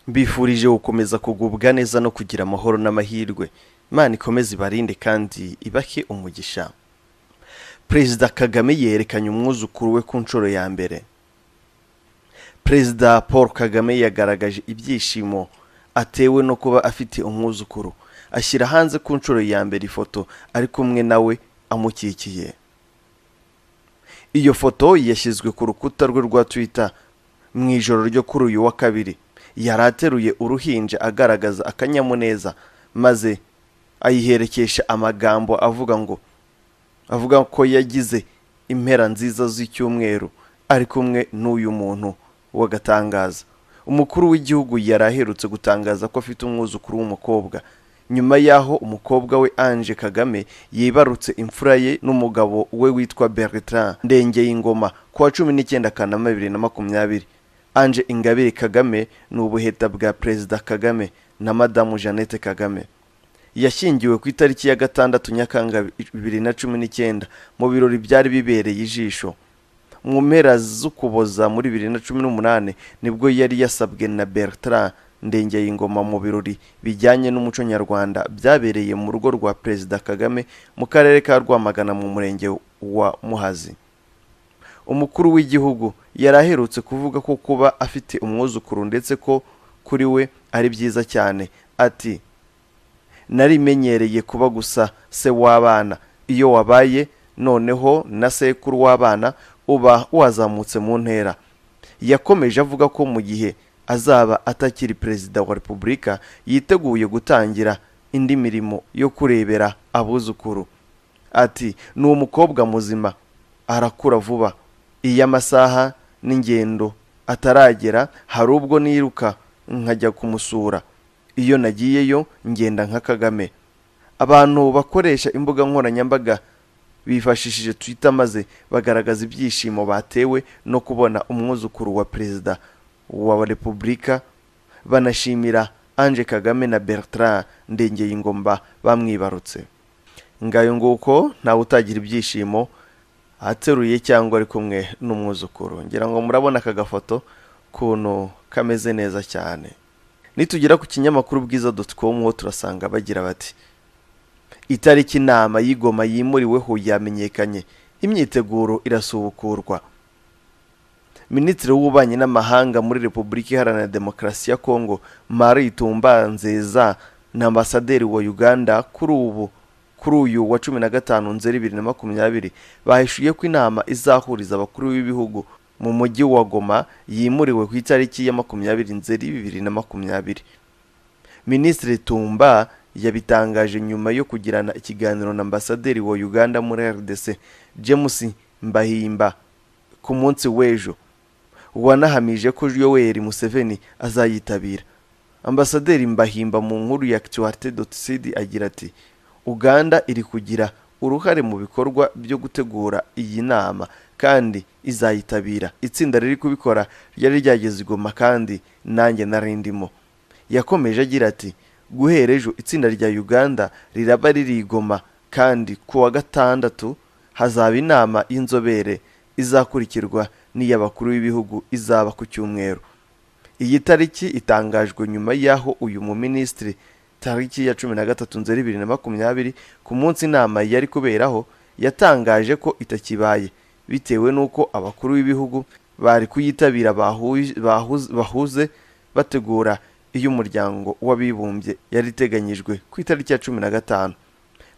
mbifurije gukomeza kugubwa neza no kugira amahoro n'amahirwe imana ikomeze ibarinde kandi ibahe umugisha perezida kagame yerekanye umwuzukuru we ku nshuro ya mbere perezida paul kagame yagaragaje ibyishimo atewe no kuba afite umwuzukuru ashyira hanze ku nshuro ya mbere ifoto ari kumwe nawe amukikiye iyo foto yashyizwe ku rukuta rwe rwa twitter mu ijoro ryo kuri uyu wa kabiri yari ateruye uruhinja agaragaza akanyamuneza maze ayiherekesha amagambo avuga ngo avuga ko yagize impera nziza z'icyumweru ari kumwe n'uyu muntu w'agatangaza umukuru w'igihugu yari aherutse gutangaza ko afite umwuzukuru w'umukobwa nyuma y'aho umukobwa we Ange Kagame yibarutse imfura ye n'umugabo we witwa Bertrand Ndengeyingoma ku wa cumi n'icyenda Kanama bibiri na makumyabiri Ange Ingabire Kagame ni ubuheta bwa Perezida Kagame na Madamu Jeannette Kagame yashyingiwe ku itariki ya gatandatu Nyakanga bibiri na cumi n'icyenda mu birori byari bibereye ijisho mu mpera z'ukuboza muri bibiri na cumi n'umunani nibwo yari yasabwe na Bertrand Ndengeyingoma mu birori bijyanye n'umuco nyarwanda byabereye mu rugo rwa Perezida Kagame mu karere ka Rwamagana mu murenge wa Muhazi umukuru w'igihugu yari aherutse kuvuga ko kuba afite umwuzukuru ndetse ko kuri we ari byiza cyane ati narimenyereye kuba gusa se w'abana iyo wabaye noneho na sekuru w'abana uba wazamutse mu ntera yakomeje avuga ko mu gihe azaba atakiri perezida wa repubulika yiteguye gutangira indi mirimo yo kurebera abuzukuru ati ni umukobwa muzima arakura vuba iyo amasaha n'ingendo ataragera hari ubwo niruka nkajya kumusura iyo nagiyeyo ngenda nka kagame abantu bakoresha imbuga nkoranyambaga bifashishije twitter maze bagaragaza ibyishimo batewe no kubona umwuzukuru wa perezida wa repubulika banashimira Ange Kagame na Bertrand Ndengeyingomba bamwibarutse ngayo nguko ntawe utagira ibyishimo ateruye cyangwa ari kumwe n'umwuzukuru ngira ngo murabona aka gafoto kuntu kameze neza cyane nitugera ku kinyamakuru bwiza com ho turasanga bagira bati itariki inama y'igoma yimuriweho yamenyekanye imyiteguro irasubukurwa minisitiri w'ububanyi n'amahanga muri repubulika iharanira demokarasi ya kongo marie tumba nzeza na ambasaderi wa uganda kuri ubu kuri uyu wa cumi na gatanu nzeri bibiri na makumyabiri bahishuye ko inama izahuriza abakuru b'ibihugu mu mujyi wa goma yimuriwe ku itariki ya makumyabiri nzeri bibiri na makumyabiri minisitiri tumba yabitangaje nyuma yo kugirana ikiganiro na ambasaderi wa uganda muri rdc james mbahimba ku munsi w'ejo wanahamije ko yoweri museveni azayitabira ambasaderi mbahimba mu nkuru ya actualité dotcid agira ati uganda iri kugira uruhare mu bikorwa byo gutegura iyi nama kandi izayitabira itsinda riri kubikora ryari ryageze igoma kandi nanjye narindimo yakomeje agira ati guhera ejo itsinda rya uganda riraba riri igoma kandi ku wa gatandatu hazaba inama y'inzobere izakurikirwa n'iy'abakuru b'ibihugu izaba ku cyumweru iyi tariki itangajwe nyuma y'aho uyu muminisitiri tariki ya cumi na gatatu nzeri bibiri na makumyabiri ku munsi inama yari kuberaho yatangaje ko itakibaye bitewe n'uko abakuru b'ibihugu bari kuyitabira bahuze bategura iyo umuryango w'abibumbye yari iteganyijwe ku itariki ya cumi na gatanu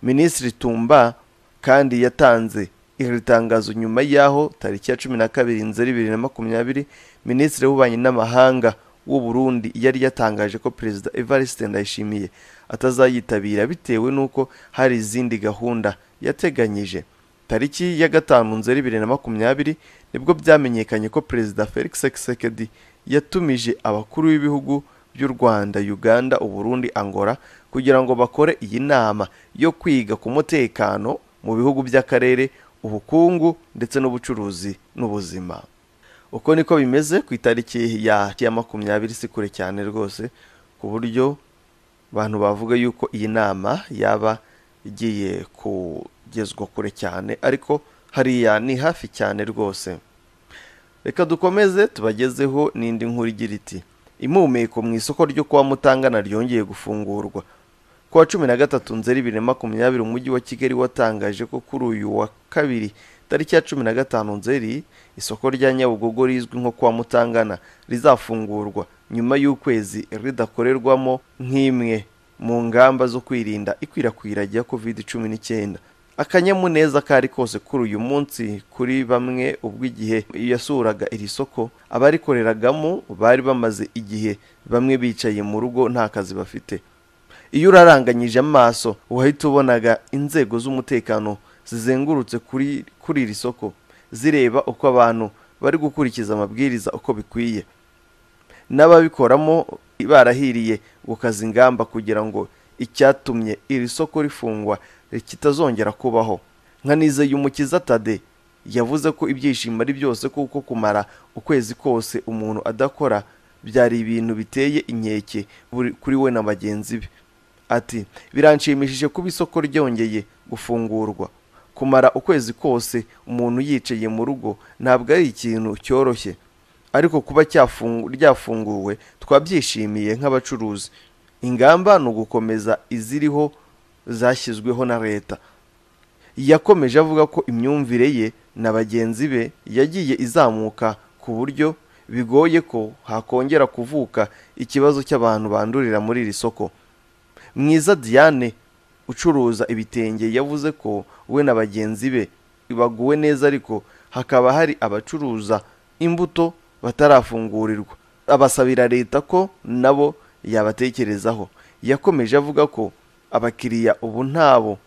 minisitiri tumba kandi yatanze iri tangazo nyuma y'aho tariki ya cumi na kabiri nzeri bibiri na makumyabiri minisitiri w'ububanyi n'amahanga w'u Burundi yari yatangaje ko perezida Evariste Ndayishimiye atazayitabira bitewe n'uko hari izindi gahunda yateganyije tariki ya gatanu nzeri bibiri na makumyabiri nibwo byamenyekanye ko perezida Felix Tshisekedi yatumije abakuru b'ibihugu by'u Rwanda Uganda u Burundi Angola kugira ngo bakore iyi nama yo kwiga ku mutekano mu bihugu by'akarere ubukungu ndetse n'ubucuruzi n'ubuzima uko niko bimeze ku itariki ya ya makumyabiri si kure cyane rwose ku buryo abantu bavuga yuko iyi nama yaba igiye kugezwa kure cyane ariko hariya ni hafi cyane rwose reka dukomeze tubagezeho n'indi nkuru igira iti impumeko mu isoko ryo kwa mutangana ryongeye gufungurwa ku wa cumi na gatatu nzeri bibiri na makumyabiri umujyi wa kigali watangaje ko kuri uyu wa kabiri tariki ya cumi na gatanu nzeri isoko rya nyabugogo rizwi nko kwa mutangana rizafungurwa nyuma y'ukwezi ridakorerwamo nk'imwe mu ngamba zo kwirinda ikwirakwira rya covid cumi n'icyenda akanyamuneza kari kose kuri uyu munsi kuri bamwe ubwo igihe yasuraga iri soko abarikoreragamo bari bamaze igihe bamwe bicaye mu rugo nta kazi bafite iyo uraranganyije amaso wahita ubonaga inzego z'umutekano zizengurutse kuri kuri iri soko zireba uko abantu bari gukurikiza amabwiriza uko bikwiye n'ababikoramo barahiriye gukaza ingamba kugira ngo icyatumye iri soko rifungwa kitazongera kubaho nka Nizeyumukiza Tade yavuze ko ibyishimo ari byose kuko kumara ukwezi kose umuntu adakora byari ibintu biteye inkeke kuri we na bagenzi be ati biranshimishije kuba isoko ryongeye gufungurwa kumara ukwezi kose umuntu yicaye mu rugo ntabwo ari ikintu cyoroshye ariko kuba ryafunguwe twabyishimiye nk'abacuruzi ingamba ni ugukomeza iziriho zashyizweho na leta yakomeje avuga ko imyumvire ye na bagenzi be yagiye izamuka ku buryo bigoye ko hakongera kuvuka ikibazo cy'abantu bandurira muri iri soko mwiza diane ucuruza ibitenge yavuze ko we na bagenzi be baguwe neza ariko hakaba hari abacuruza imbuto batarafungurirwa abasabira leta ko nabo yabatekerezaho yakomeje avuga ko abakiriya ubu ntabo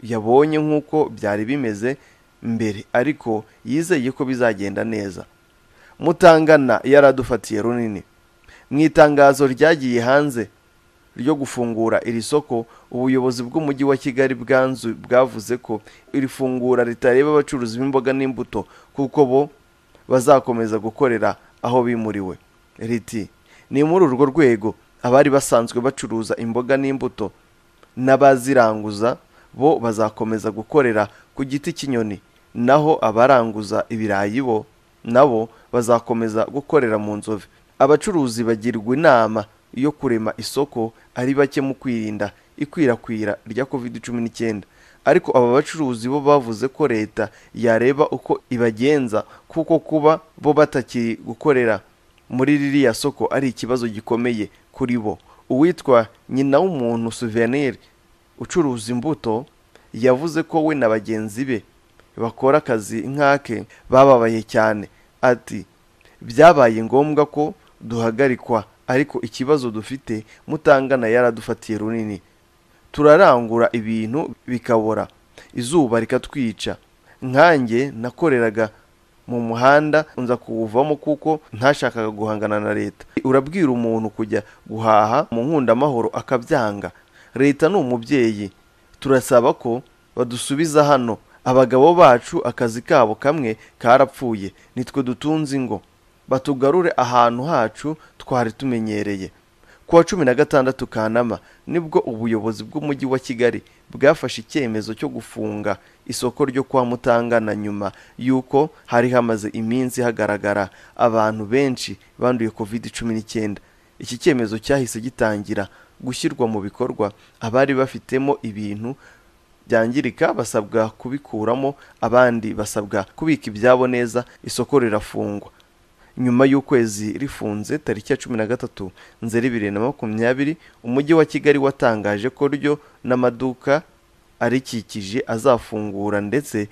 yabonye nk'uko byari bimeze mbere ariko yizeye ko bizagenda neza mutangana yaradufatiye runini mu itangazo ryagiye hanze ryo gufungura iri soko ubuyobozi bw'umujyi wa kigali bwanzu bwavuze ko iri fungura ritareba abacuruzi b'imboga n'imbuto kuko bo bazakomeza gukorera aho bimuriwe riti ni muri urwo rwego abari basanzwe bacuruza imboga n'imbuto n'abaziranguza bo bazakomeza gukorera ku giti cy'inyoni naho abaranguza ibirayi bo nabo bazakomeza gukorera mu nzove abacuruzi bagirwa inama yo kurema isoko ari bake mu kwirinda ikwirakwira rya covid cumi n'icyenda ariko aba bacuruzi bo bavuze ko leta yareba uko ibagenza kuko kuba bo batakiri gukorera muri ririya soko ari ikibazo gikomeye kuri bo uwitwa nyina w'umuntu souvenir ucuruza imbuto yavuze ko we na bagenzi be bakora akazi nk'ake bababaye cyane ati byabaye ngombwa ko duhagarikwa ariko ikibazo dufite mutangana yaradufatiye runini turarangura ibintu bikabora izuba rikatwica nkanjye nakoreraga mu muhanda nza kuwuvamo kuko ntashakaga guhangana na leta urabwira umuntu kujya guhaha mu nkundamahoro akabyanga leta ni umubyeyi turasaba ko badusubiza hano abagabo bacu akazi kabo kamwe karapfuye nitwe dutunze ingo batugarure ahantu hacu twari tumenyereye ku wa cumi na gatandatu kanama nibwo ubuyobozi bw'umujyi wa kigali bwafashe icyemezo cyo gufunga isoko ryo kwa mutangana nyuma y'uko hari hamaze iminsi hagaragara abantu benshi banduye covid cumi n'icyenda iki cyemezo cyahise gitangira gushyirwa mu bikorwa abari bafitemo ibintu byangirika basabwa kubikuramo abandi basabwa kubika ibyabo neza isoko rirafungwa nyuma y'ukwezi rifunze tariki ya cumi na gatatu nzeri bibiri na makumyabiri umujyi wa kigali watangaje ko ryo n'amaduka arikikije azafungura ndetse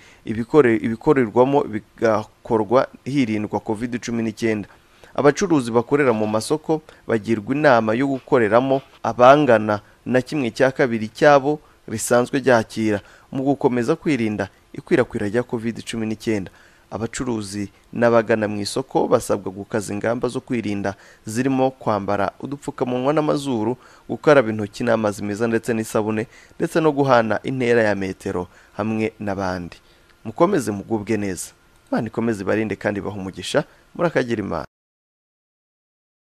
ibikorerwamo bigakorwa hirindwa covid cumi n'icyenda abacuruzi bakorera mu masoko bagirwa inama yo gukoreramo abangana na kimwe cya kabiri cyabo risanzwe ryakira mu gukomeza kwirinda ikwirakwira rya covid cumi n'icyenda abacuruzi n'abagana mu isoko basabwa gukaza ingamba zo kwirinda zirimo kwambara udupfukamunwa n'amazuru gukaraba intoki n'amazi meza ndetse n'isabune ndetse no guhana intera ya metero hamwe n'abandi mukomeze mugubwe neza imana ikomeze ibarinde kandi baha umugisha muri akagera imana